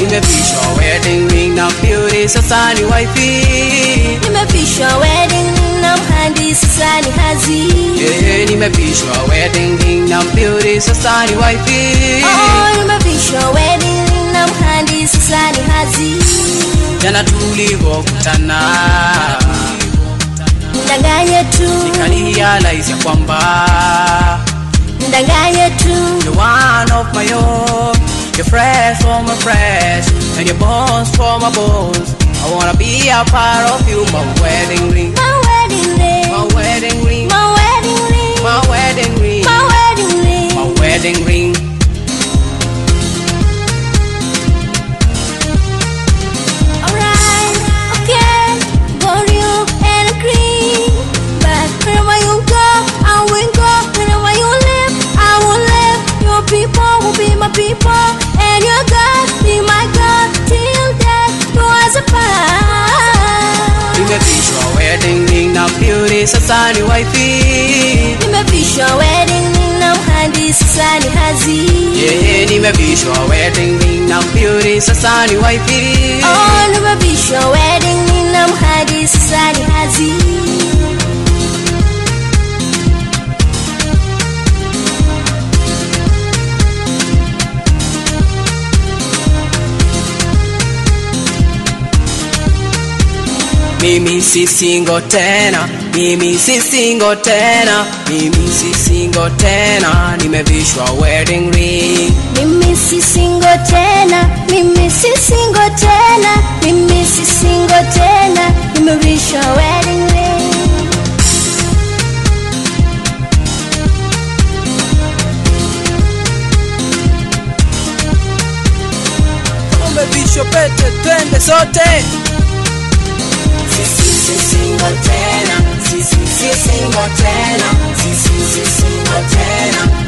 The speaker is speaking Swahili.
nimevishwa wedding ring na beauty sasa ni wifi nimevishwa wedding ring na mhandisi sasa ni hazi yeah, nimevishwa wedding ring na beauty sasa ni wifi oh, nimevishwa wedding ring na mhandisi sasa ni hazi jana tulivyokutana mdanganye tu nikalialize kwamba mdanganye tu you're one of my own you're fresh from my fresh and your bones from my bones I wanna be a part of you my wedding ring my wedding ring my wedding ring my wedding ring my wedding ring my wedding ring my wedding ring Alright, okay, got you and agree. But wherever you go, I will go. Wherever you live, I will live. Your people will be my people, and your God be my God. Till death do us apart. nimevishwa wedding ring na beauty sasa ni wifi Nimevishwa wedding ring na mhandisi sasa ni hazi. yeah, nimevishwa wedding ring na beauty sasa ni wifi Oh, nimevishwa wedding ring na mhandisi sasa ni hazi. mimi si single tena mimi si single tena mimi si single tena nimevishwa wedding ring Mimi si single tena, mimi si single tena, mimi si single tena, nimevishwa wedding ring. umevishwa pete twende sote sisi si single tena sisi si single tena sisi si single tena